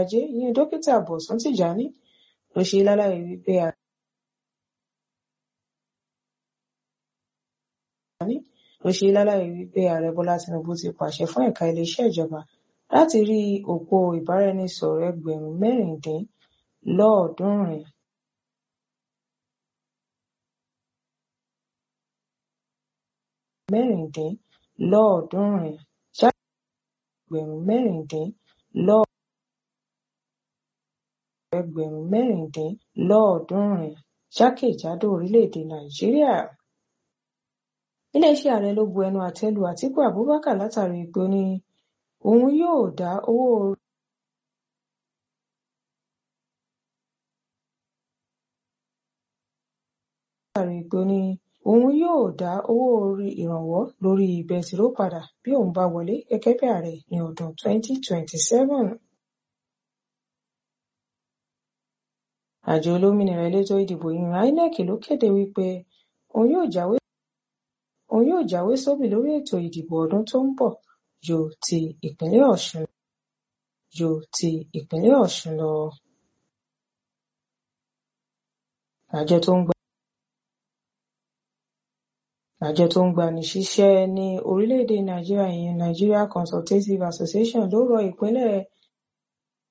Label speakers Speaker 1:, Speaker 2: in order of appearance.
Speaker 1: ajé ìyẹn dókítà bọ̀sùn tìjàní ló ṣe lálàyé wípé ló ṣe lálàyé wípé ààrẹ bọ́lá tinubu ti pàṣẹ fún ẹ̀ka iléeṣẹ́ ìjọba láti rí òpó ìbáraẹnisọ̀rọ̀ ẹgbẹ̀rún mẹ́rìndínlọ́ọ̀ọ́dúnrún mẹ́rìndínlọ́ọ̀ọ́dúnrún ẹgbẹ̀rún mẹ́rìndínlọ́ọ̀ ẹgbẹ̀rún mẹ́rìndínlọ́ọ̀ọ́dúnrún jákèjádò orílẹ̀-èdè nàìjíríà iléeṣẹ́ ààrẹ ló bu ẹnu àtẹ́ lu àtíkù abubakar látàrí pé ó ní òun yóò dá owó látàrí pé ó ní òun yóò dá owó orí ìrànwọ́ lórí bẹntiró padà bí òun bá wọlé gẹ́gẹ́ bí ààrẹ ní ọdún 2027. àjọ olómìnira elétò ìdìbò yìnyín inec ló kéde wípé òun yóò jáwé òun yóò jáwé sóbì lórí ètò ìdìbò ọdún tó ń bọ̀ ju ti ìpínlẹ̀ ọ̀ṣun ju ti ìpínlẹ̀ ọ̀ṣun lọ. àjọ tó ń gba àjọ tó ń gbani síṣẹ́ ní orílẹ̀-èdè nàìjíríà ìyẹn nigeria consultative association ló rọ ìpínlẹ̀